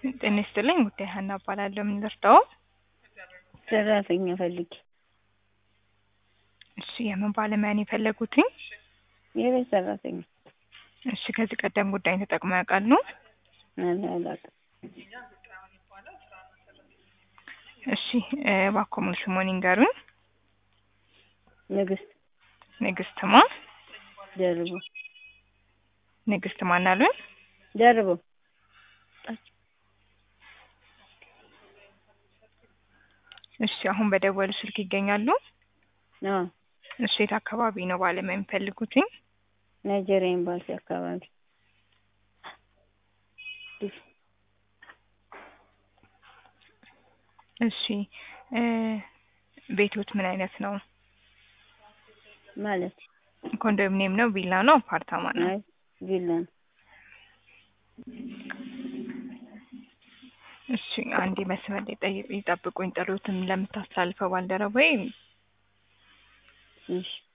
ጤና ይስጥልኝ ጉዳይ ሀና እባላለሁ። ምን ልርዳው? ሰራተኛ ፈልጊ። እሺ የምን ባለሙያ ነው የፈለጉትኝ? የቤት ሰራተኛ እሺ ከዚህ ቀደም ጉዳይን ተጠቅመው ያውቃሉ? እኔ አላውቅም። እሺ እ እባክዎ ሙሉ ስምዎን ይንገሩኝ? ንግስት ንግስት ማ? ደርቦ ንግስት ማን አሉኝ? ደርቦ እሺ አሁን በደወሉ ስልክ ይገኛሉ? አዎ እሺ የት አካባቢ ነው ባለሙያ የሚፈልጉትኝ? ናይጄሪያ ኤምባሲ አካባቢ እሺ እ ቤቶት ምን አይነት ነው? ማለት ኮንዶሚኒየም ነው? ቪላ ነው? አፓርታማ ነው? አይ ቪላ ነው። እሺ አንዴ መስመር ላይ ጠይ- ይጠብቁኝ። ጥሪዎትን ለምታስተላልፈው ባልደረባዬ እሺ